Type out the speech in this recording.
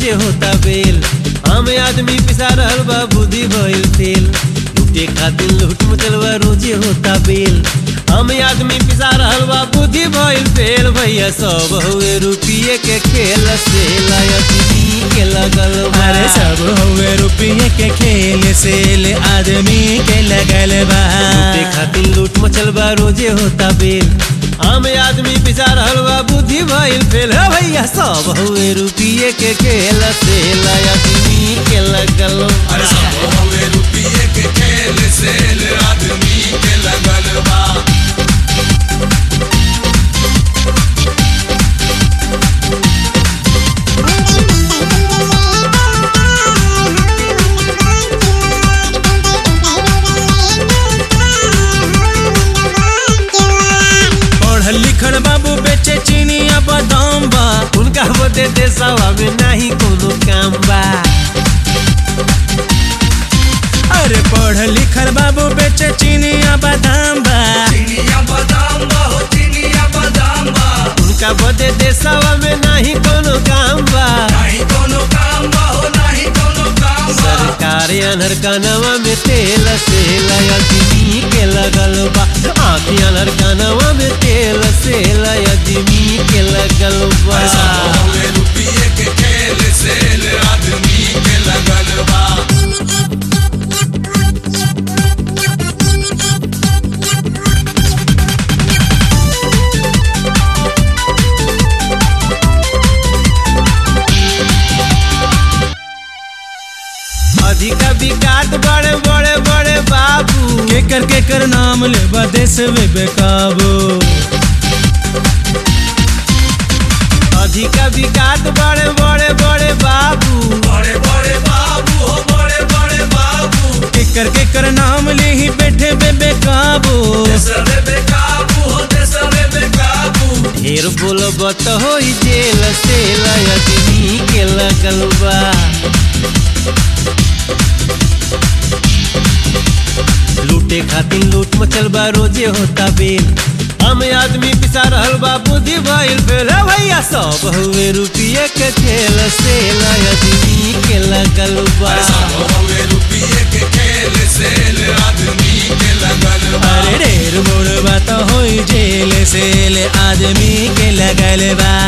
रोजे होता बेल हम आदमी पिसा रहल बा बुद्धि भइल फेल लूटे खातिर लूट मचलवा रोजे होता बेल हम आदमी पिसा रहल बा बुद्धि भइल फेल भैया सब हुए रुपये के खेल से लायती के लगल बा। अरे सब हुए रुपये के खेल से ले आदमी के लगल बा लूटे खातिर लूट मचल बा रोजे होता बेल आम आदमी पिसा रहल बा बुद्धि भइल फेल है भैया सब हुए रुपये के खेल से लायती के लगल बा। अरे सब हवे रुपये के खेल से आदमी के लगल बा पढ़ल लिखल बाबू बेचे चीनी आ बादाम बा उनका बदे देशवा में नहीं कोनो काम बा अरे पढ़ल लिखल बाबू बेचे चीनी आ बादाम बा चिनिया बादाम बा हो चिनिया बादाम बा उनका बदे देशवा में नहीं कोनो काम बा नहीं कोनो काम बा हो नहीं कोनो काम बा सरकार अनहर कानवा में तेल से लयदमी के लगल बा आँखी अनहर कानवा में तेल से लयदमी के लगल बा अरे सब हवे रुपये के खेल से आदमी के लगल बा अधिका विकास बड़े बड़े बड़े बाबू केकर केकर नाम ले देश में बेकाबू अधिका विकास बड़े बड़े बड़े बाबू बड़े बड़े बाबू हो बड़े बड़े बाबू केकर केकर नाम ले ही बैठे बे बेकाबू देशरे बेकाबू हो देशरे बेकाबू ढेर बोलब तो हो जेल से लयदमी के लगल बा लूटे खातिर लूट मचल बा रोजे होता बेल हम आदमी पिसा रहल बा बुद्धि भइल फेल है भैया सब हुए रुपये के खेल से लयदमी के लगल बा अरे सब हवे रुपये के खेल से आदमी के लगल बा अरे ढेर बोल बात हो जेल से ले आदमी के लगल बा